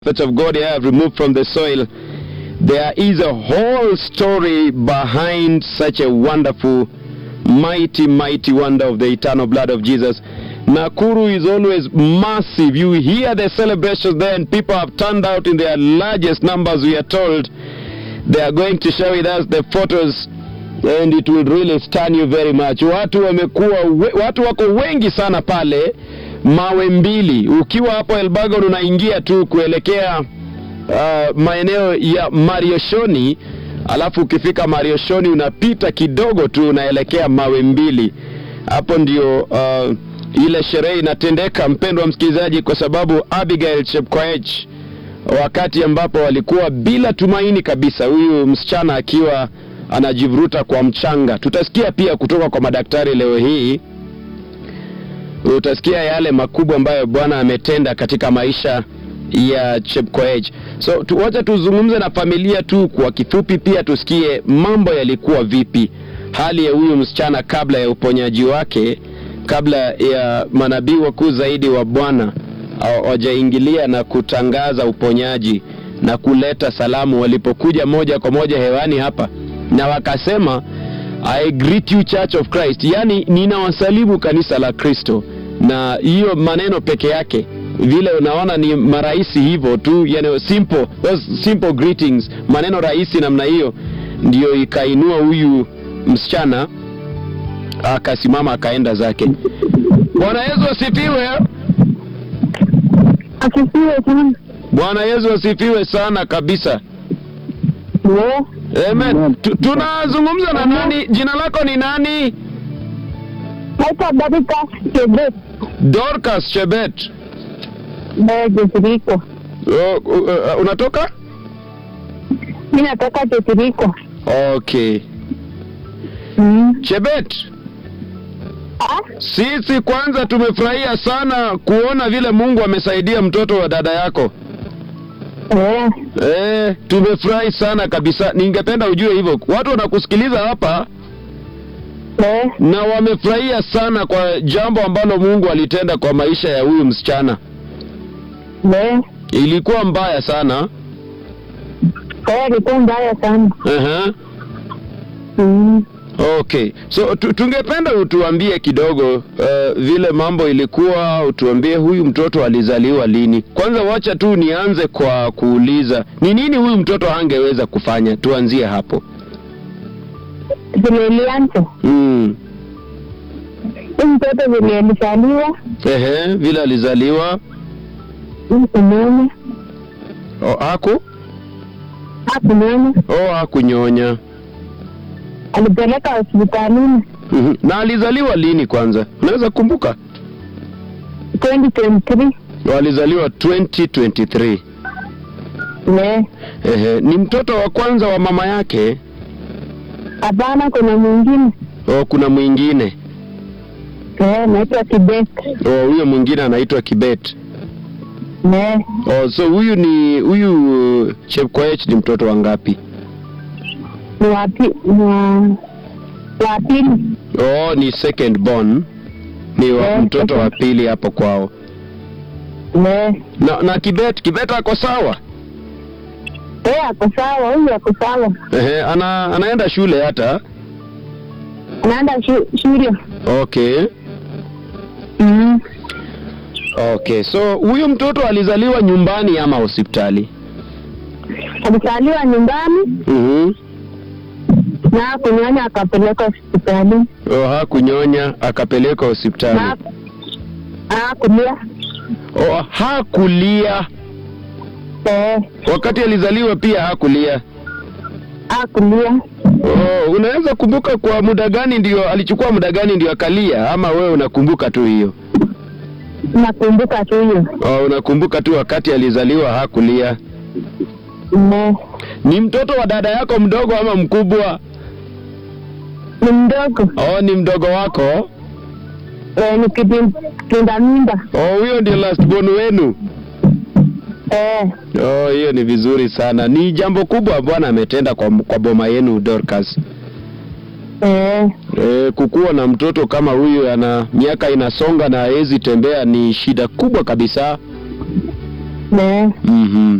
prophets of God I have removed from the soil, there is a whole story behind such a wonderful, mighty, mighty wonder of the eternal blood of Jesus. Nakuru is always massive. You hear the celebrations there, and people have turned out in their largest numbers, we are told. They are going to share with us the photos and it will really stun you very much. Watu wamekuwa we, watu wako wengi sana pale mawe mbili. Ukiwa hapo Elbagon unaingia tu kuelekea uh, maeneo ya Marioshoni, alafu ukifika Marioshoni unapita kidogo tu unaelekea mawe mbili. Hapo ndio uh, ile sherehe inatendeka, mpendwa msikilizaji, kwa sababu Abigail Chepkoech wakati ambapo walikuwa bila tumaini kabisa, huyu msichana akiwa anajivuruta kwa mchanga. Tutasikia pia kutoka kwa madaktari leo hii, utasikia yale makubwa ambayo Bwana ametenda katika maisha ya Chepkoech. So tuwacha tuzungumze na familia tu kwa kifupi, pia tusikie mambo yalikuwa vipi, hali ya huyu msichana kabla ya uponyaji wake, kabla ya manabii wakuu zaidi wa Bwana wajaingilia na kutangaza uponyaji na kuleta salamu, walipokuja moja kwa moja hewani hapa na wakasema I greet you Church of Christ, yaani ninawasalimu kanisa la Kristo. Na hiyo maneno peke yake vile unaona ni marahisi hivyo tu, yani simple, those simple greetings, maneno rahisi namna hiyo, ndiyo ikainua huyu msichana akasimama akaenda zake. Bwana Yesu asifiwe. Asifiwe sana. Bwana Yesu asifiwe sana kabisa. Ndio. Amen. Tu- Tunazungumza na nani? Jina lako ni nani? Naitwa Dorcas Chebet. Dorcas Chebet. Ndio Jetiriko. Oh, uh, uh, unatoka? Mimi natoka Jetiriko. Okay. Mm. Chebet, Ah? sisi kwanza tumefurahia sana kuona vile Mungu amesaidia mtoto wa dada yako. Eh. Eh, tumefurahi sana kabisa. Ningependa ujue hivyo. Watu wanakusikiliza hapa Eh. na wamefurahia sana kwa jambo ambalo Mungu alitenda kwa maisha ya huyu msichana. Eh. Ilikuwa mbaya sana. Eh, ilikuwa mbaya sana. Aha. Mm. Okay, so tu, tungependa utuambie kidogo uh, vile mambo ilikuwa, utuambie huyu mtoto alizaliwa lini. Kwanza wacha tu nianze kwa kuuliza ni nini huyu mtoto angeweza kufanya, tuanzie hapo. Vile ilianza. Mm. Huyu mtoto vile alizaliwa, Ehe, vile alizaliwa kunyonya, oh, haku hakunyonya, oh, hakunyonya. alipeleka hospitalini Mhm. Na alizaliwa lini kwanza, unaweza kumbuka? 2023. Oh, alizaliwa 2023. Eh. Ehe, ni mtoto wa kwanza wa mama yake? Hapana, kuna mwingine. Oh, kuna mwingine. Eh, naitwa Kibet. Oh, huyo mwingine anaitwa Kibet. Eh. Oh, so huyu ni huyu uh, Chepkoech ni mtoto wa ngapi? Ni wapi? Ni wa wa pili. Oh, ni second born. Ni wa Eh, mtoto wa second. pili hapo kwao. Eh. Na, na Kibet, Kibet ako sawa? Eh, ako sawa, huyu ako sawa. Ehe, ana, anaenda shule hata. Anaenda shu- shule. Okay. Mm. Okay. So huyu mtoto alizaliwa nyumbani ama hospitali? Alizaliwa nyumbani Mhm. na kunyonya akapeleka hospitali Oh, hakunyonya akapelekwa hospitali. na akulia. Oh, hakulia. Eh, Wakati alizaliwa pia hakulia. akulia. Oh, unaweza kumbuka kwa muda gani ndio alichukua muda gani ndio akalia ama wewe unakumbuka tu hiyo? Nakumbuka tu hiyo. Oh, unakumbuka tu wakati alizaliwa hakulia. Ne. Ni mtoto wa dada yako mdogo ama mkubwa? Ni mdogo. Oh, ni mdogo wako. Eh, ni kipin- kinda mimba. Oh, huyo ndio last born wenu. Eh, Oh, hiyo ni vizuri sana. Ni jambo kubwa Bwana ametenda kwa, kwa boma yenu Dorcas. eh, E, kukuwa na mtoto kama huyu ana miaka inasonga na hawezi tembea ni shida kubwa kabisa. Ne. Mhm.